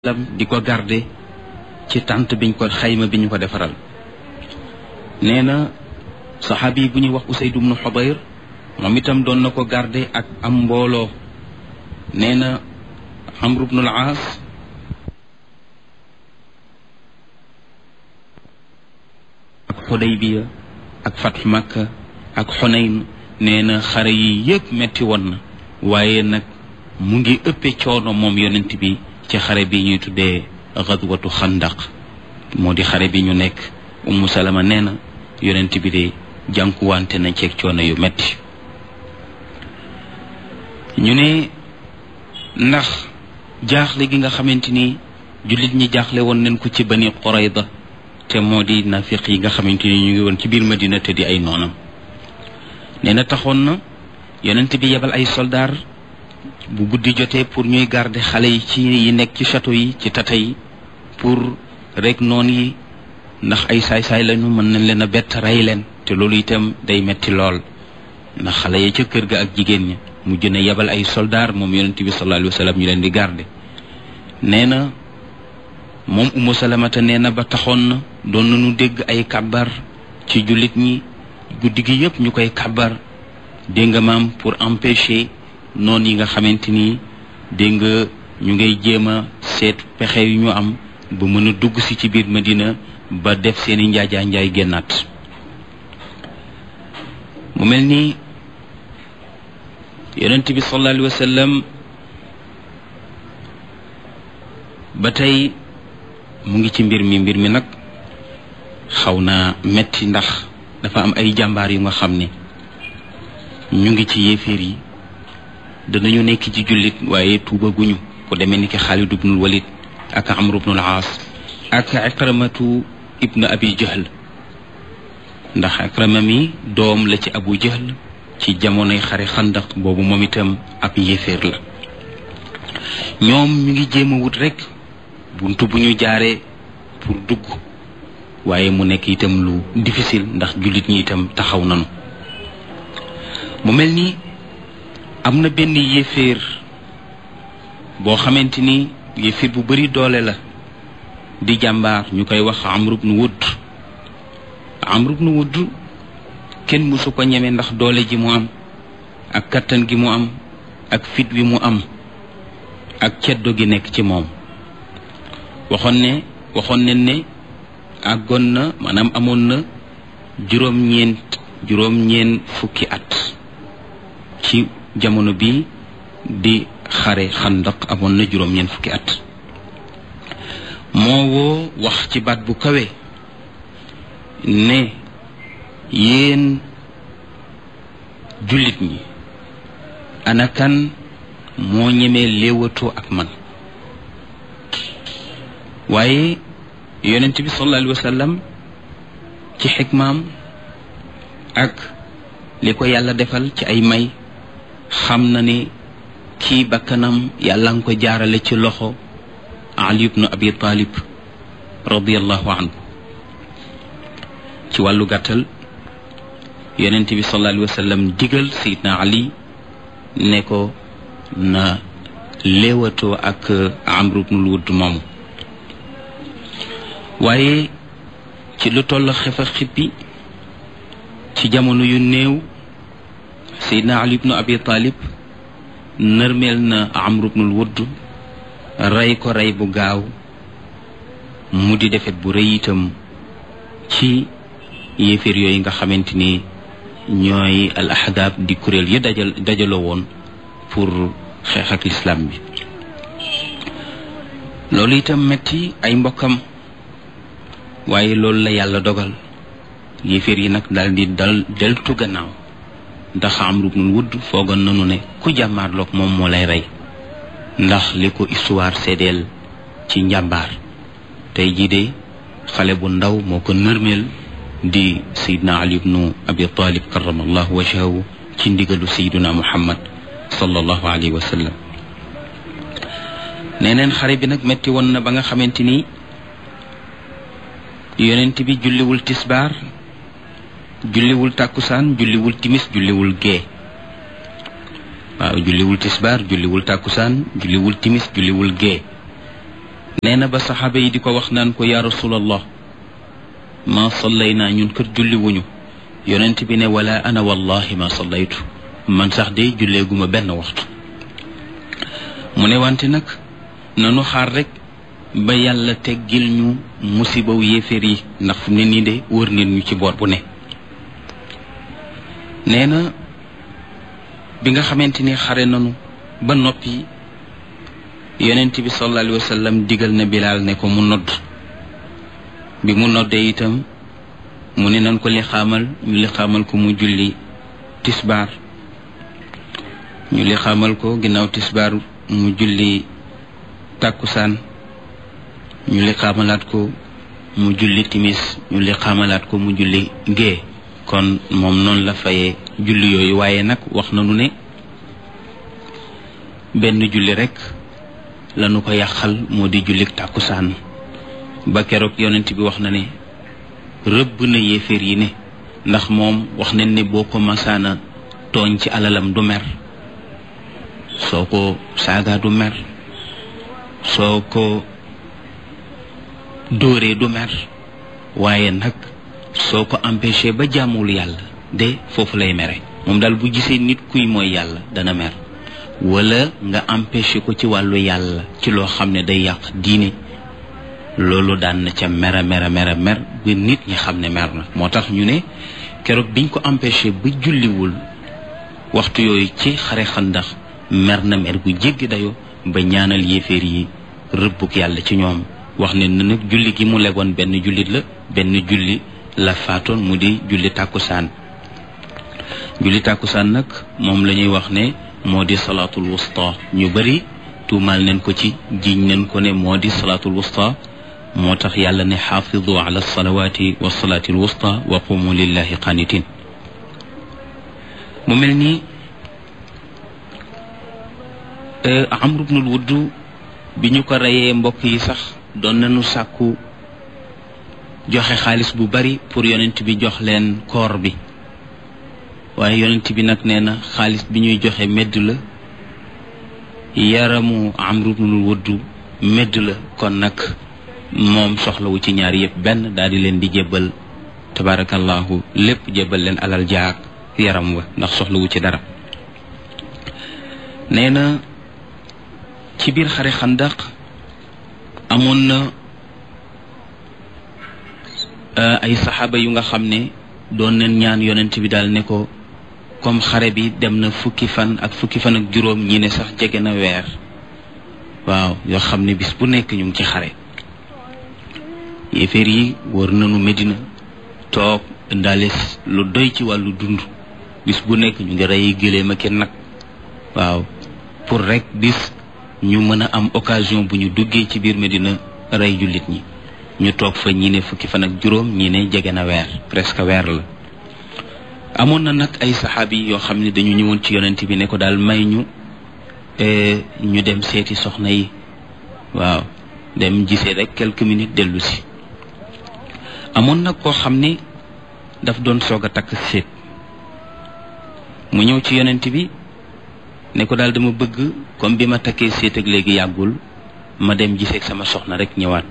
lam di ko garde ci tànt biñ ko xayma bi ñu ko defaral nee na saxaabi bu ñuy wax Usayd ibnu Xudayr moom itam doon na ko garde ak am mbooloo nee na Amr ibnul Aas ak Xudaybiya ak Fatx Makka ak Xunayn nee na xare yi yëpp metti woon na waaye nag mu ngi ëppe coono moom yonent bi ci xare bi ñuy tuddee xadwatu xandaq moo di xare bi ñu nekk Ummu Salama nee na yonent bi de jànkuwante na ceeg coono yu metti ñu ne ndax jaaxle gi nga xamante ni jullit ñi jaaxle woon nañ ko ci bani Qurayda te moo di nafiq yi nga xamante ni ñu ngi woon ci biir Madina te di ay noonam nee na taxoon na yonent bi yebal ay soldaar bu guddi jotee pour ñuy garder xale yi ci yi nekk ci château yi ci tata yi pour rek noon yi ndax ay saay-saay lañu mën nañ leen a bett rey leen te loolu itam day metti lool ndax xale ya ca kër ga ak jigéen ña mujj na yebal ay soldaar moom yonent bi sallallahu alayhi wa sallam ñu leen di garder nee na moom Umu Salamata nee na ba taxoon na doon nañu dégg ay kàbbar ci jullit ñi guddi gi yëpp ñu koy kàbbar dégg nga maam pour empêcher noonu yi nga xamante ni dégg nga ñu ngay jéem a seet pexe yu ñu am ba mën a dugg si ci biir Madina ba def seeni njaajaa njaay génnaat mu mel ni yonent bi sallallahu alayhi wa sallam ba tey mu ngi ci mbir mi mbir mi nag xaw na metti ndax dafa am ay jàmbaar yu nga xam ne ñu ngi ci yéeféer yi danañu nekk ci jullit waaye tuubaguñu ku demee ni ki Xaalid ibnul Walid ak Amr ibnul Aas ak Ikramatu ibnu Abi Jahl ndax Ikrama mi doom la ci Abu Jahl ci jamonoy xare xandaq boobu moom itam ab yéeféer la ñoom ñu ngi jéem a wut rek buntu bu ñu jaaree pour dugg waaye mu nekk itam lu difficile ndax jullit ñi itam taxaw nanu mu mel ni am na benn yéeféer boo xamante ni yéeféer bu bari doole la di jàmbaar ñu koy wax Amr ibn Wudd Amr ibn Wudd kenn mësu ko ñeme ndax doole ji mu am ak kattan gi mu am ak fit wi mu am ak ceddo gi nekk ci moom waxoon ne waxoon ne ne àggoon na maanaam amoon na juróom-ñeent juróom-ñeent fukki at ci jamono bi di xare xandaq amoon na juróom-ñeent fukki at moo woo wax ci baat bu kawe ne yéen jullit ñi ana kan moo ñemee léewatoo ak man waaye yonent bi sallallahu alayhi wa sallam ci xikmaam ak li ko yàlla defal ci ay may xam na ne kii bakkanam yàlla nga ko jaarale ci loxo ali ibnu abi talib radiallahu anhu ci wàllu gàttal yonent bi sallallahu alayhi wa sallam digal sayidna ali ne ko na léewatoo ak amru ibnul wudd moomu waaye ci lu toll xefa xippi ci jamono yu néew Seydina Ali ibnu Abi Talib nërmeel na Amr ibnul Wudd rey ko rey bu gaaw mu di defet bu rëy itam ci yéeféer yooyu nga xamante ni ñooy al ahdaab di kuréel yi dajal dajaloo woon pour xeex ak lislaam bi loolu itam metti ay mbokkam waaye loolu la yàlla dogal yéeféer yi nag daal di dal deltu gannaaw ndax Amru ibnul Wudd foogoon nanu ne ku jàmmaarloog moom moo lay rey ndax li ko histoire seedeel ci njàmbaar tey jii de xale bu ndaw moo ko nërmeel di Seydina Ali ibnu Abi Talib karamallahu wajhahu ci ndigalu Seydina Muhammad sallallahu alayhi wa sallam neneen xare bi nag metti woon na ba nga xamante ni yonent bi julliwul tisbaar julliwul tàkkusaan julliwul timis julliwul gee waaw julliwul tisbaar julliwul tàkkusaan julliwul timis julliwul gee nee na ba saxaaba yi di ko wax naan ko yaa rasulallah ma sallay naa ñun kër julli wuñu yonent bi ne wala ana wallahi ma sallaytu man sax de julleeguma benn waxtu mu ne wante nag nanu xaar rek ba yàlla teggil ñu musibaw yéeféer yi ndax fu ne nii de wër nit ñu ci boor bu ne nee na bi nga xamante ni xare nanu ba noppi yonent bi sallallahu alayhi wa sallam digal na bilaal ne ko mu nodd bi mu noddee itam mu ne nan ko li xaamal ñu li xaamal ko mu julli tisbaar ñu li xaamal ko ginnaaw tisbaar mu julli tàkkusaan ñu li xaamalaat ko mu julli timis ñu li xaamalaat ko mu julli gée kon moom noonu la fayee julli yooyu waaye nag wax nañu ne benn julli rekk lanu ko yàqal moo di julli tàkkusaan ba keroog yonent bi wax na ne rëbb na yéeféer yi ne ndax moom wax nañ ne boo ko masaana tooñ ci alalam du mer soo ko saaga du mer soo ko dóoree du mer waaye nag soo ko empêché ba jàmmul yàlla de foofu lay mere moom daal bu gisee nit kuy mooy yàlla dana mer wala nga empêché ko ci wàllu yàlla ci loo xam ne day yàq diine loolu daan na ca mera mera mera mer ba nit ñi xam ne mer na moo tax ñu ne keroog biñ ko empêché ba julliwul waxtu yooyu ci xare xandax mer na mer gu jéggi dayo ba ñaanal yéeféer yi rëbbuk yàlla ci ñoom wax ne na nag julli gi mu legoon benn jullit la benn julli la faatoon mu di julli tàkkusaan julli tàkkusaan nag moom la ñuy wax ne moo di salaatul wusta ñu bari tuumaal nañ ko ci jiñ nañ ko ne moo di salaatul wusta moo tax yàlla ne xaafidu ala salawaati wa salaatil wusta wa qumu lillahi qanitin mu mel ni amru bnul wudd bi ñu ko reyee mbokk yi sax doon nañu sàkku joxe xaalis bu bari pour yonent bi jox leen koor bi waaye yonent bi nag nee na xaalis bi ñuy joxe medd la yaramu amru bnul wudd medd la kon nag moom soxlawu ci ñaar yëpp benn daal di leen di jébbal tabarakallahu lépp jébbal leen alal jaag yaram wa ndax soxlawu ci dara nee na ci biir xare xandaq amoon na ay saxaaba yu nga xam ne doon nañ ñaan yonent bi daal ne ko comme xare bi dem na fukki fan ak fukki fan ak juróom ñi ne sax jege na weer waaw yoo xam ne bis bu nekk ñu ngi ci xare yéeféer yi wër nañu Medina toog indaale lu doy ci wàllu dund bis bu nekk ñu ngi rey gëléem ak nag waaw pour rek bis ñu mën a am occasion bu ñu duggee ci biir Medina rey jullit ñi ñu toog fa ñi ne fukki fan ak juróom ñi ne jege na weer presque weer la amoon na nag ay saxaabi yoo xam ne dañu ñëwoon ci yonent bi ne ko daal may ñu ñu dem seeti soxna yi waaw dem gisee rek quelques minutes dellu si amoon nag koo xam ne daf doon soog a takk seet mu ñëw ci yonent bi ne ko daal dama bëgg comme bi ma takkee seet ak léegi yàggul ma dem giseeg sama soxna rek ñëwaat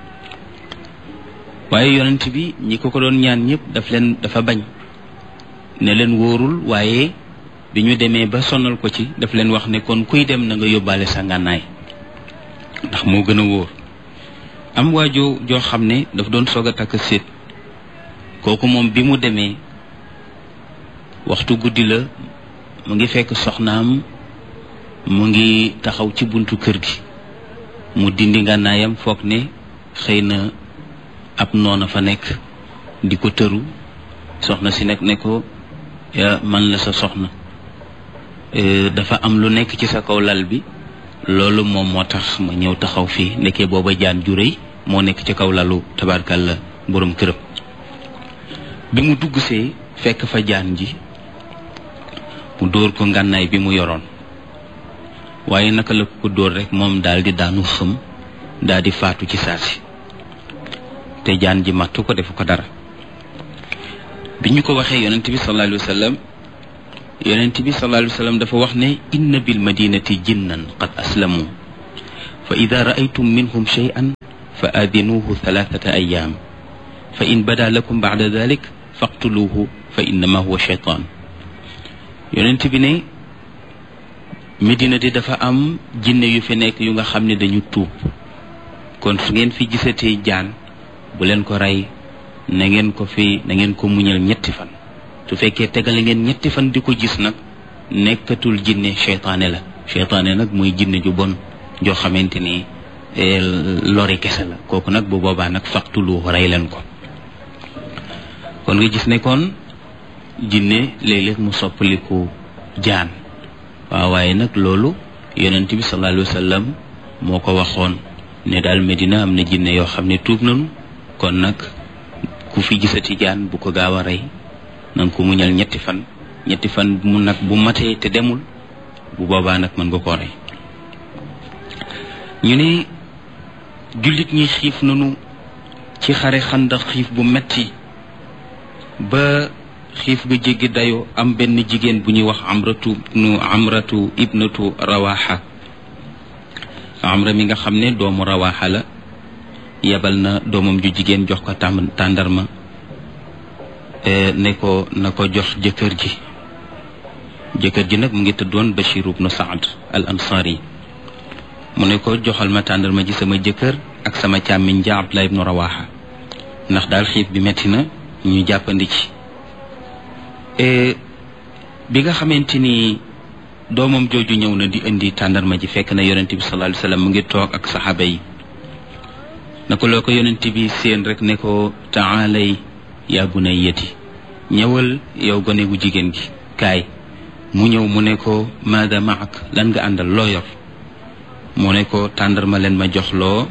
waaye yonent bi ñi ko ko doon ñaan ñëpp daf leen dafa bañ ne leen wóorul waaye bi ñu demee ba sonal ko ci daf leen wax ne kon kuy dem na nga yóbbaale sa ngànnaay ndax moo gën a wóor am waajoo joo xam ne daf doon soog a takk séet kooku moom bi mu demee waxtu guddi la mu ngi fekk soxnaam mu ngi taxaw ci buntu kër gi mu dindi ngànnaayam foog ne xëy na ab noona fa nekk di ko tëru soxna si nekk ne ko man la sa soxna dafa am lu nekk ci sa kaw lal bi loolu moom moo tax ma ñëw taxaw fii nekkee booba jaan ju rëy moo nekk ci kaw lalu tabarkalla borom këram bi mu dugg see fekk fa jaan ji mu dóor ko ngànnaay bi mu yoroon waaye naka la ko dóor rek moom daal di daanu xëm daal di faatu ci saasi te jaan ji mattu ko defu ko dara bi ñu ko waxee yonent bi sallallahu alayhi wa sallam yonent bi sallallahu alayhi wa sallam dafa wax ne inna bil madinati jinnan qad aslamu fa ida raaytum minhum cheyan fa aadinuuhu thalathata ayaam fa in bada lakum bacda dalik faqtuluuhu fa innama huwa cheytaan yonent bi ne Medina di dafa am jinne yu fi nekk yu nga xam ne dañu tuub kon su ngeen fi gisatee jaan bu leen ko rey na ngeen ko fi na ngeen ko muñal ñetti fan su fekkee tegale ngeen ñetti fan di ko gis nag nekkatul jinne cheytaane la cheytaane nag mooy jinne ju bon joo xamante ni lori kese la kooku nag bu boobaa nag faqtulu rey leen ko kon nga gis ne kon jinne léeg-léeg mu soppaliku jaan waaw waaye nag loolu yonent bi sallallahu alayhi wa sallam moo ko waxoon ne daal Medina am na jinne yoo xam ne tuub nañu kon nag ku fi gisati jaan bu ko gaaw a rey nan ko muñal ñetti fan ñetti fan mu nag bu matee te demul bu boobaa nag mën nga koo rey ñu ne jullit ñi xiif nañu ci xare xandax xiif bu metti ba xiif ga jéggi dayoo am benn jigéen bu ñuy wax amratu nu amratu ibnatu rawaxa amra mi nga xam ne doomu rawaxa la yebal na doomam ju jigéen jox ko tàm tàndarma ne ko na ko jox jëkkër ji jëkkër ji nag mu ngi tëddoon Bachir ibnu Saad al ansari mu ne ko joxal ma tàndarma ji sama jëkkër ak sama càmmiñ ja Abdullah ibnu rawaxa ndax daal xiif bi metti na ñu jàppandi ci bi nga xamante ni doomam jooju ñëw na di indi tàndarma ji fekk na yonent bi sallallahu alayhi wasallam mu ngi toog ak saxaaba yi na ko loo ko yonent bi seen rek ne ko taalay yaa bunayyati ñëwal yow gone gu jigéen gi kaay mu ñëw mu ne ko maada maak lan nga àndal loo yor mu ne ko tàndarma leen ma jox loo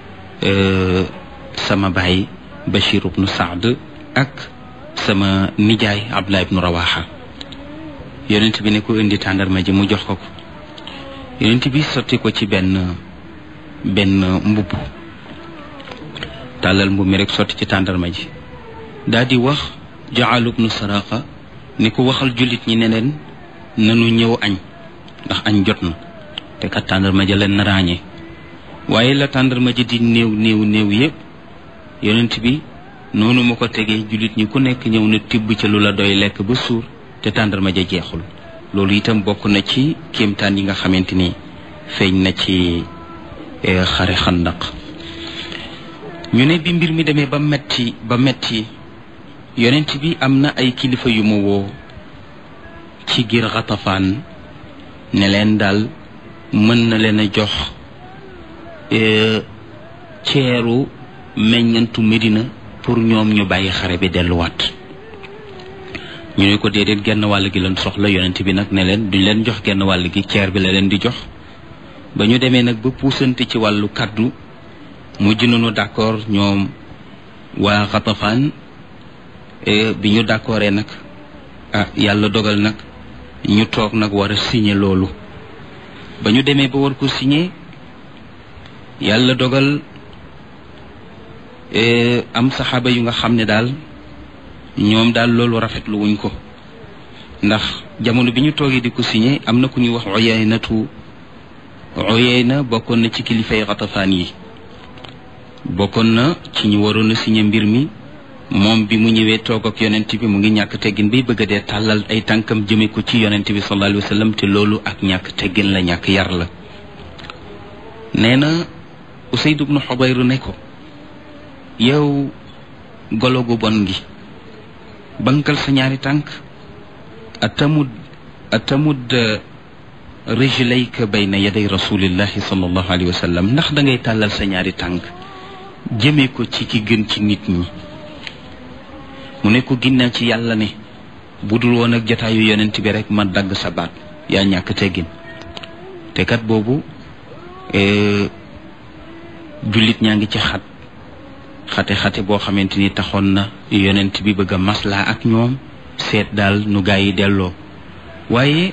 sama baay Bachir ibnu Saad ak sama nijaay Abdullah ibnu Rawaxa yonent bi ne ko indi tàndarma ji mu jox ko ko yonent bi sotti ko ci benn benn mbubb tàllal mbubb mi rek sotti ci tàndarma ji daal di wax Jaal ibnu Saraqa ni ko waxal jullit ñi ne leen nanu ñëw añ ndax añ jot na te kat tàndarma ja leen na ràññee waaye la tàndarma ji di néew néew néew yépp yonent bi noonu ma ko tegee jullit ñi ku nekk ñëw na tibb ca lu la doy lekk ba suur te tàndarma ja jeexul loolu itam bokk na ci kéemtaan yi nga xamante ni feeñ na ci xare xandaq ñu ne bi mbir mi demee ba metti ba metti yonent bi am na ay kilifa yu ma woo ci giir xatafaan ne leen daal mën na leen a jox ceeru meññantu Medina pour ñoom ñu bàyyi xare bi delluwaat ñu ne ko déedéet genn wàll gi leen soxla yonent bi nag ne leen duñ leen jox genn wàll gi ceer bi la leen di jox ba ñu demee nag ba puusante ci wàllu kaddu mujj nañu d'accord ñoom waa Xatafaan bi ñu d'accordee nag ah yàlla dogal nag ñu toog nag war a signer loolu ba ñu demee ba war ko signer yàlla dogal am saxaaba yu nga xam ne daal ñoom daal loolu rafetlu wuñ ko ndax jamono bi ñu toogee di ko signé am na ku ñuy wax Uyaynatu Uyayna bokkoon na ci kilifay Xatafaan yi bokkoon na ci ñu waroon a signé mbir mi moom bi mu ñëwee toog ak yonent bi mu ngi ñàkk teggin bay bëgg a dee tàllal ay tànkam jëme ko ci yonent bi sallallahu alayhi wa sallam te loolu ak ñàkk teggin la ñàkk yar la nee na Usayd ibnu Xubayr ne ko yow golo gu bon gi bankal sa ñaari tànk atamud atamud rijlayka bayna yaday rasulillahi sallallahu alayhi wa sallam ndax da ngay tàllal sa ñaari tànk jëmee ko ci ki gën ci nit ñi mu ne ko ginnaaw ci yàlla ne bu dul woon ak jataayu yonent bi rek ma dagg sa baat yaa ñàkk teggin te kat boobu jullit ñaa ngi ci xat xate-xate boo xamante ni taxoon na yonent bi bëgg a maslaa ak ñoom seet daal nu gaa yi delloo waaye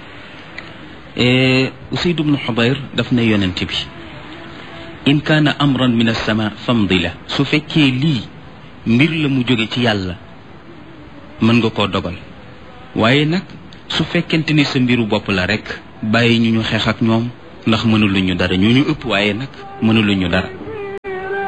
Usayd ibnu Xudayr daf ne yonent bi in kaana amran min as-sama famdi la su fekkee lii mbir la mu jóge ci yàlla mën nga koo dogal waaye nag su fekkente ni sa mbiru bopp la rek bàyyi ñu ñu xeex ak ñoom ndax mënuluñu dara ñu ñu ëpp waaye nag mënuluñu dara